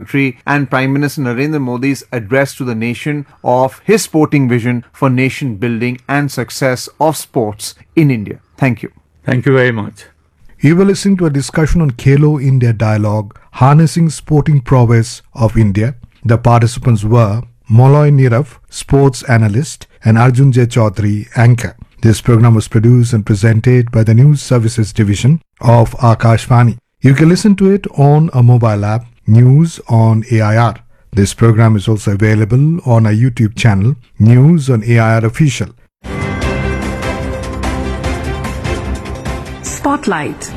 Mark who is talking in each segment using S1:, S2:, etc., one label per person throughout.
S1: country and Prime Minister Narendra Modi's address to the nation of his sporting vision for nation building and success of sports in India. Thank you.
S2: Thank you very much.
S3: You were listening to a discussion on Kalo India Dialogue, Harnessing Sporting Prowess of India. The participants were Molloy Nirav, sports analyst, and Arjun J. Chaudhary, anchor. This program was produced and presented by the News Services Division of Akashvani. You can listen to it on a mobile app, News on AIR. This program is also available on our YouTube channel, News on AIR Official.
S4: Spotlight.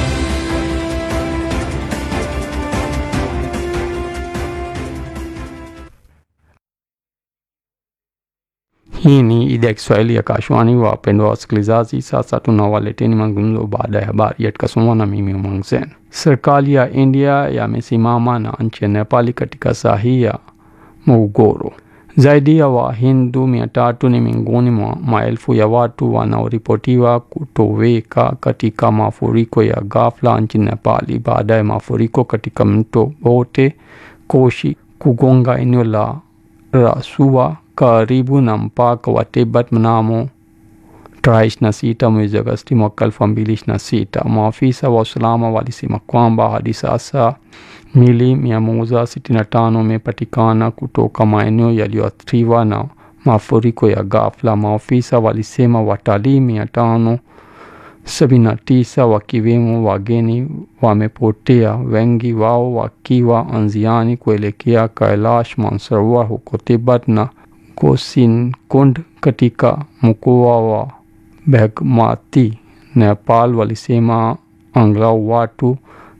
S5: Hii ni idhaa ya Kiswahili ya Kashwani. Wapendwa wasikilizaji, sasa tunawaleteni mazungumzo baada ya habari yatakasomwa na mimi Umang Sen. Serikali ya India yamesimama na nchi ya Nepali katika sahihi ya mgogoro. Zaidi ya Wahindu mia tatu ni miongoni mwa maelfu ya watu wanaoripotiwa kutoweka katika mafuriko ya ghafla nchini Nepali baada ya mafuriko katika mto Bote Koshi kugonga eneo la Rasua karibu na mpaka wa Tibet mnamo tarehe 26 mwezi Agosti mwaka 2026. Maafisa wa usalama walisema kwamba hadi sasa mili 165 imepatikana kutoka maeneo yaliyoathiriwa na mafuriko ya ghafla. Maafisa walisema watalii 579 wakiwemo wageni wamepotea, wengi wao wakiwa njiani kuelekea Kailash Mansarovar huko Tibet na Kosinkund katika mkoa wa Bagmati, Nepal. Walisema angalau watu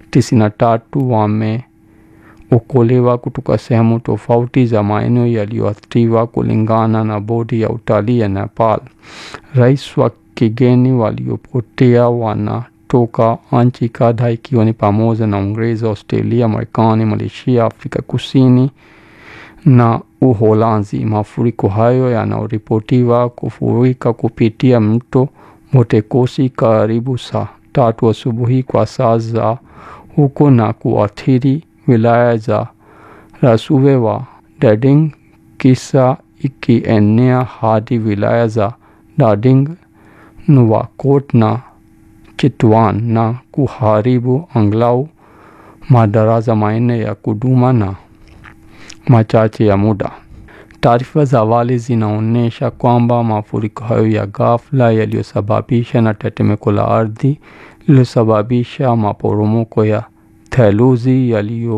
S5: 93 wameokolewa kutoka sehemu tofauti za maeneo yaliyoathiriwa kulingana na bodi ya utalii ya Nepal. Rais wa kigeni waliopotea wanatoka nchi kadhaa ikiwa ni pamoja na Uingereza, Australia, Marekani, Malaysia, Afrika Kusini na Uholanzi. Mafuriko hayo yanaripotiwa kufurika kupitia mto Motekosi karibu saa tatu asubuhi kwa saa za huko na kuathiri wilaya za Rasuve wa Dading, kisa ikienea hadi wilaya za Dading, Nuwakot na Chitwan na kuharibu angalau madaraja manne ya kuduma na machache ya muda. Taarifa za awali zinaonyesha kwamba mafuriko hayo ya ghafla yaliyosababisha na tetemeko la ardhi lililosababisha maporomoko ya theluji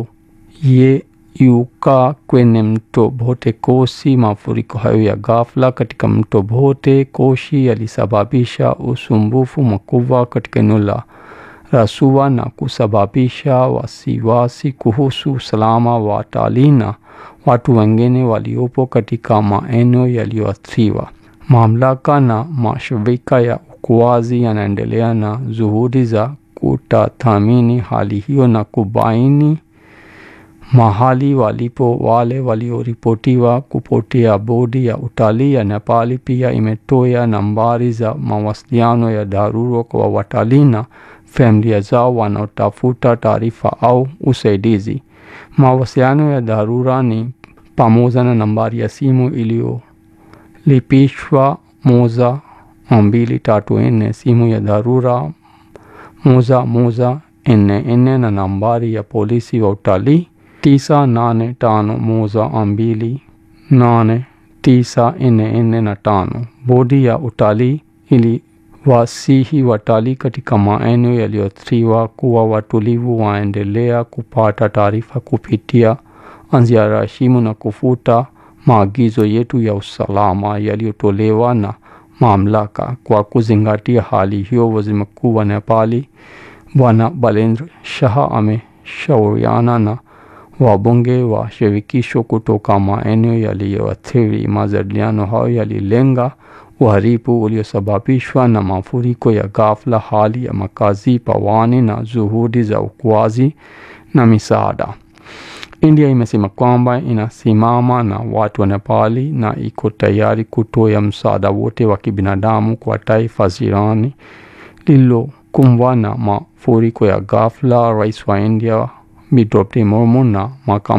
S5: yaliyoyeyuka kwenye mto Bote Koshi. Mafuriko hayo ya ghafla katika mto Bote Koshi yalisababisha usumbufu mkubwa katika eneo la Rasuwa na kusababisha wasiwasi kuhusu usalama wa watalii na watu wengine waliopo katika maeneo yaliyoathiriwa. Mamlaka na mashirika ya uokoaji yanaendelea na juhudi za kutathmini hali hiyo na kubaini mahali walipo wale walioripotiwa kupotea. Bodi ya utalii ya Nepali pia imetoa nambari za mawasiliano ya dharura kwa watalii na familia zao wanaotafuta taarifa au usaidizi. Mawasiliano ya dharura ni pamoja na nambari ya simu iliyolipishwa moja mbili tatu nne, simu ya dharura moja moja nne nne na nambari ya polisi wa utalii tisa nane tano moja mbili nane tisa nne nne na tano. Bodi ya utalii ili wasihi watalii katika maeneo yaliyoathiriwa kuwa watulivu, waendelea kupata taarifa kupitia njia ya simu na kufuata maagizo yetu ya usalama yaliyotolewa na mamlaka. Kwa kuzingatia hali hiyo, waziri mkuu wa Nepali Bwana Balendra Shah ameshauriana na wabunge wa shirikisho kutoka maeneo yaliyoathiri. Majadiliano hayo yalilenga uharibu uliosababishwa na mafuriko ya ghafla, hali ya makazi pawani na juhudi za uokoaji na misaada. India imesema kwamba inasimama na watu wa Nepali na iko tayari kutoa msaada wote wa kibinadamu kwa taifa jirani lililokumbwa na mafuriko ya ghafla. Rais wa India Draupadi Murmu na makamu